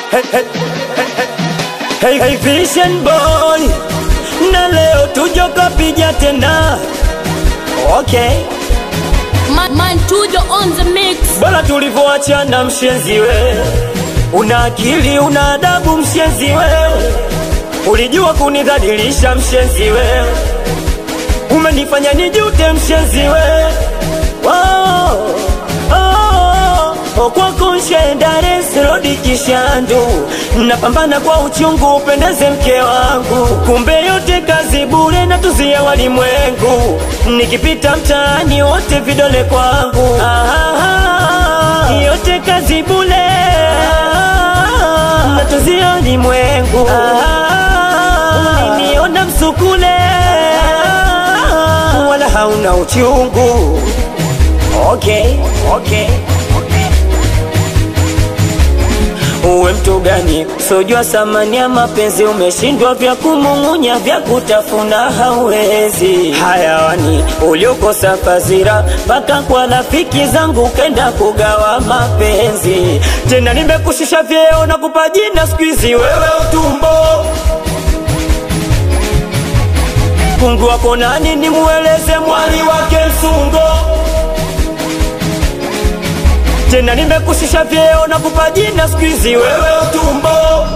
Hey, hey, hey, hey, Vision boy, na leo tujo kapija tena. Okay, Man, man Tujo on the mix. bora tulivyoachana mshenzi we, una akili una adabu mshenzi wewe, ulijua kunidhalilisha mshenzi wewe, umenifanya nijute mshenzi wewe. Wow. Oh, kwako nshendare sirodi kishandu napambana kwa uchungu upendeze mke wangu kumbe yote kazi bure na tuzia walimwengu nikipita mtaani wote vidole kwangu ah, yote kazi bure na tuzia walimwengu ah, uliniona msukule wala hauna uchungu okay, okay. Uwe mtu gani sojua thamani ya mapenzi, umeshindwa vya kumung'unya, vya kutafuna hauwezi. Hayawani uliokosa fazira, mpaka kwa rafiki zangu kenda kugawa mapenzi. Tena nimekushusha vyeo na kupa jina siku hizi wewe utumbo Mungu wako nani nimueleze mwali wake msungo tena nimekushusha vyeo na kupa jina siku hizi wewe utumbo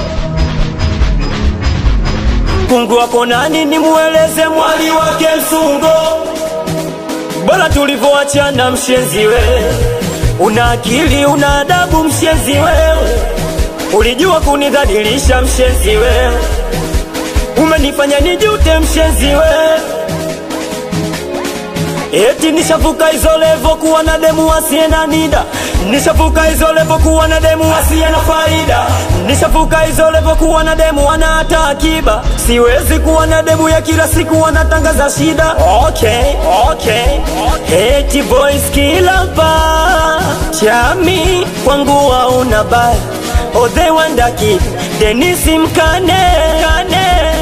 Mungu wako nani nimueleze mwali wake msungo bora tulivyoachana mshenzi wewe una akili una adabu mshenzi wewe ulijua kunidhalilisha mshenzi wewe umenifanya nijute mshenzi wewe Eti nishavuka hizo levo kuwa na demu asiye na nida, nishavuka hizo levo kuwa na demu asiye na faida, nishavuka hizo levo kuwa na demu ana hata akiba. Siwezi kuwa na demu ya kila siku anatangaza shida. Okay, okay, eti voice kila ba chami kwangu hauna baya. Oh, they wonder kid Denisi Mkane, Kane